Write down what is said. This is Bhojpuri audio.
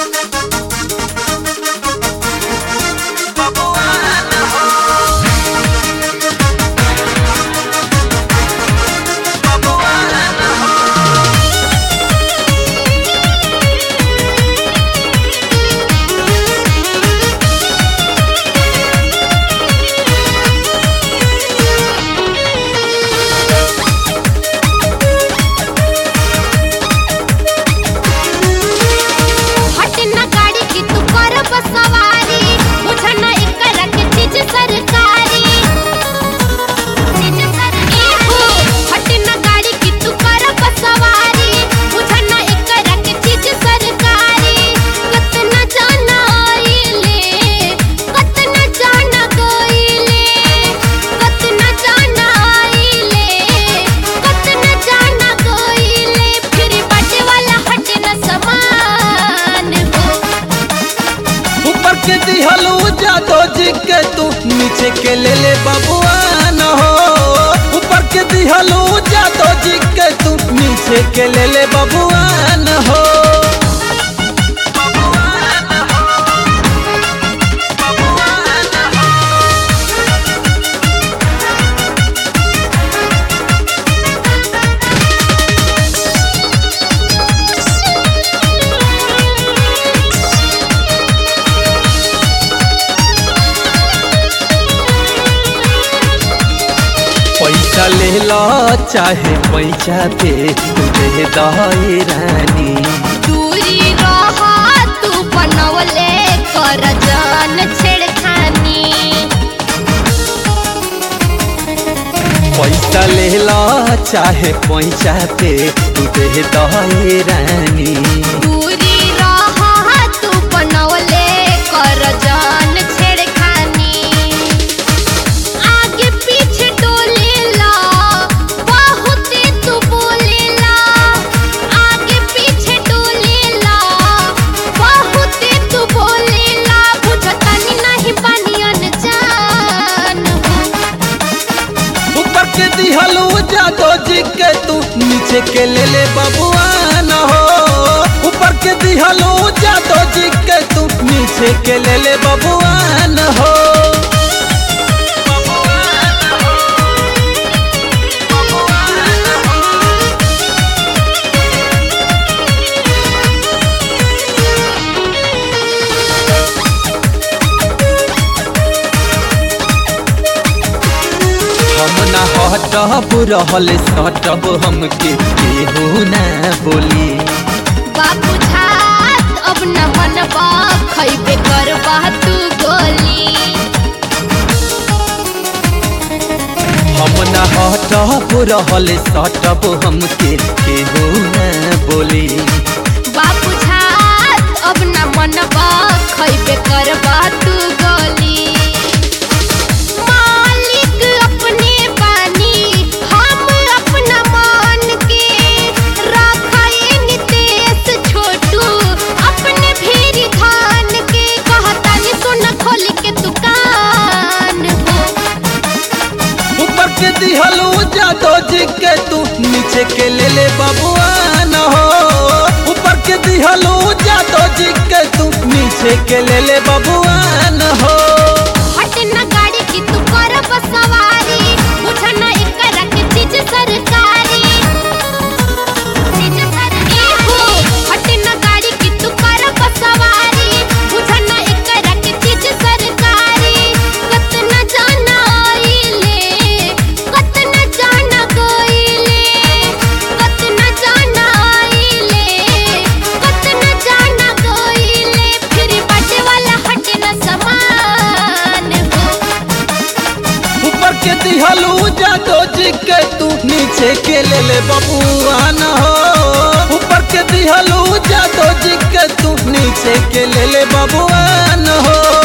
हट ना गाड़ी की तू कर बस सवारी मुझे ना एकरा के चीज सरकारी चीज सरकारी हट ना गाड़ी की तू कर बस सवारी मुझे ना एकरा के चीज सरकारी कतना जाना आइले कतना जाना गइले कतना जाना आइले कतना जाना गइले फिर बाटे वाला हट ना समान हो ऊपर के दिहलू जादो जी के तू नीचे के ले ले बबुआ न हो ऊपर के दिहलू जादो जी के तू नीचे के ले ले बबुआ न हो पैसा ले लो चाहे पैसा दे तू दे दही रानी दूरी रहा तू बनवले कर जान छेड़खानी पैसा ले लो चाहे पैसा दे तू दे दही रानी दूरी रहा तू बनवले कर जान छेड़खानी आगे पीछे डोलेला बहुत तू बोलेला आगे पीछे डोलेला बहुत तू बोलेला बुझतानी नहीं पानी अनजान हो ऊपर के दिहलू जादो जी के तू नीचे के ले ले बबुआ न हो ऊपर के दिहलू जादो जी के तू नीचे के ले ले बबुआ न हो हम ना हटब रहल सटब हमके केहू ना बोली बाबू झात अब न मनबा खैबे करबा तू गोली हम ना हटब रहल सटब हमके केहू ना बोली बाबू झात अब न मनबा खैबे करबा तू गोली मालिक अपने बानी हम अपना मान के रखाए नितेश छोटू अपने भीरी धान के कहतानी सुन खोल के दुकान हो ऊपर के दिहलू जादो जी के तू नीचे के ले ले बबुआ न हो ऊपर के दिहलू जादो जी के तू नीचे के ले ले बबुआ न हो हट ना गाड़ी की तू कर बस सवारी मुझे ना एकरा के चीज सरकारी चीज सरकारी हट ना गाड़ी की तू कर बस सवारी मुझे ना एकरा के चीज सरकारी कतना जाना आइले कतना जाना गइले कतना जाना आइले कतना जाना गइले फिर बाटे वाला हट ना समान हो ऊपर के दिहलू जादो जी के तू नीचे के ले ले बबुआ न हो ऊपर के दिहलू जादो जी के तू नीचे के ले ले बबुआ न हो